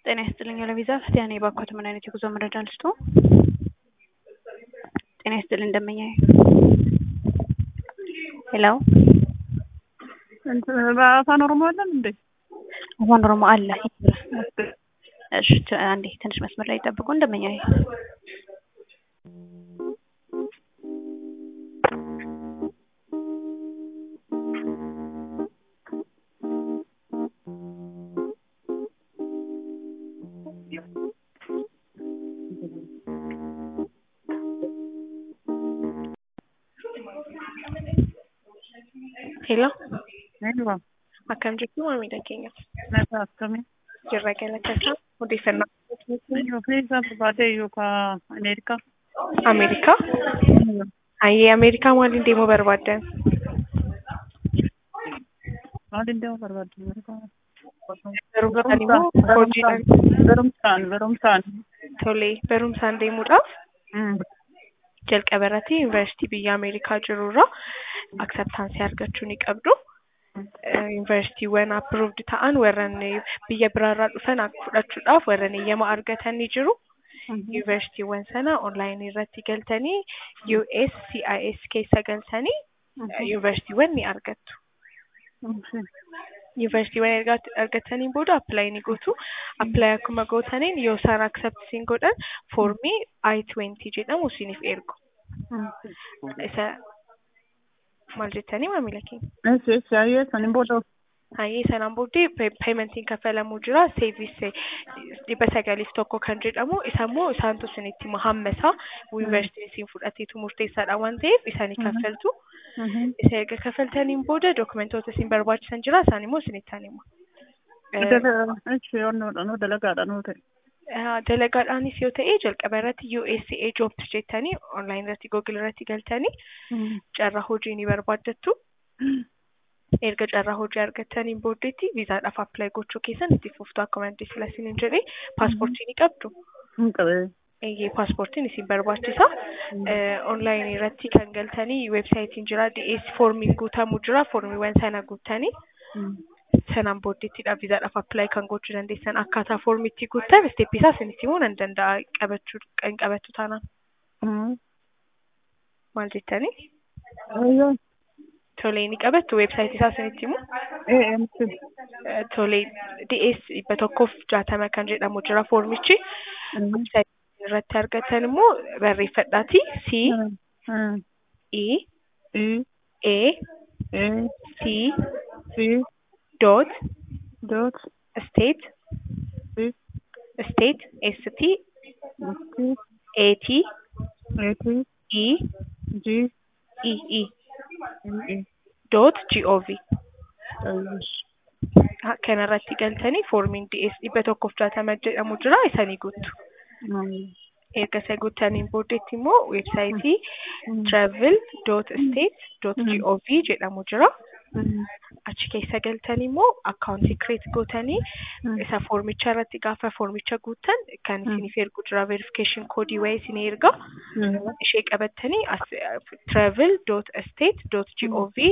ጤና ይስጥልኝ ለቪዛ ክርስቲያን የባኮት ምን አይነት የጉዞ መረጃ ልስጡ? ጤና ይስጥልኝ እንደመኛ ሄሎ በአፋን ኦሮሞ አለን እንዴ? አፋን ኦሮሞ አለ። እሺ አንዴ ትንሽ መስመር ላይ ጠብቁ። እንደመኛ ሄሎ Hello, akkam jirtu maamila keenya nagaa akkamii? jirra galateessa odeeffannoo Yoo keessa barbaade yookaan Ameerikaa? ameerikaa hayyee ameerikaa maaliin deemuu barbaaddan Maaliin deemuu barbaadde Ameerikaa? barumsaan immoo hojiidhaan Barumsaan, barumsaan. tolee barumsaan deemuudhaaf Mm. jalqaba irratti yuunivarsiitii biyya ameerikaa jirurraa akseptaansii argachuu ni qabdu. yuunivarsiitiiwwan approved ta'an warran biyya biraarraa dhufan akka fudhachuudhaaf warran eeyyama argatan ni jiru. yuunivarsiitiiwwan sana onlaayinii irratti galtanii USCIS keessa galtanii yuunivarsiitiiwwan ni argattu. yuunivarsiitiiwwan erga argataniin booda appilaayi ni gootu. appilaayi akkuma gootaniin yoo isaan accept siin godhan foormii I-20 jedhamu isiniif ergu. isa maal jettanii maamila keenya? Eessi eessi hayyee saniin booda Hayyee sanaan booddee peementiin kaffalamuu jira. Seevis dhibba sagaliif tokko kan jedhamu isa immoo isaantu isinitti hammasa. Yuunivarsiitiin isin fudhateetu murteessaadha waan ta'eef isaanii kaffaltu. Isa erga kaffaltaniin booda dokumentoota isin barbaachisan jira isaan immoo isinitti hima. eessi onnoodha dalagaadha nuu ta'e. Dalagaadhaanis yoo ta'e jalqaba irratti USA Jobs jettanii onlaayinii irratti Google irratti galtanii carraa hojii ni barbaaddattu. erga carraa hojii argattaniin booddeetti viizaadhaaf appilaayi gochuu keessan itti fuftu akkuma adde silaasiin hin jedhe paaspoortii ni qabdu. Hin qabee. Eeyyee paaspoortiin isin barbaachisa. Onlaayinii irratti kan galtanii weebsaayitiin jira DS foormiin guutamu jira foormiiwwan sana guuttanii sanaan booddeettidha viizaadhaaf appilaayi kan gochuu dandeessan akkaataa foormiitti guuttan isteeppii isaa isinitti himuu nan danda'a qabachuu kan qabattu taanaan. Maal jettanii? Ayyoo. Tolee ni qabattu weebsaayitii isaa isinitti himu. Ee miti. Tolee DS dhibba tokkoof jaatama kan jedhamu jira foormichi. Weebsaayitii irratti argatan immoo barreeffadhaati C E E A E C C dot dot state C state S T T A T A T E G E E E E. dot G O V Ayyoos. kanarratti galtanii foormiin DS dhibba tokkoof jaatama jedhamu jira isanii guuttu. erga isa guuttaniin booddeetti immoo weebsaayitii travel dot state dot gov jedhamu jira. Achi keessa galtanii immoo akkaawuntii kireet gootanii isa foormicha irratti gaafa foormicha guuttan kan isiniif ergu jira verification koodii wayii isinii erga. Ishee qabattanii travel dot state dot gov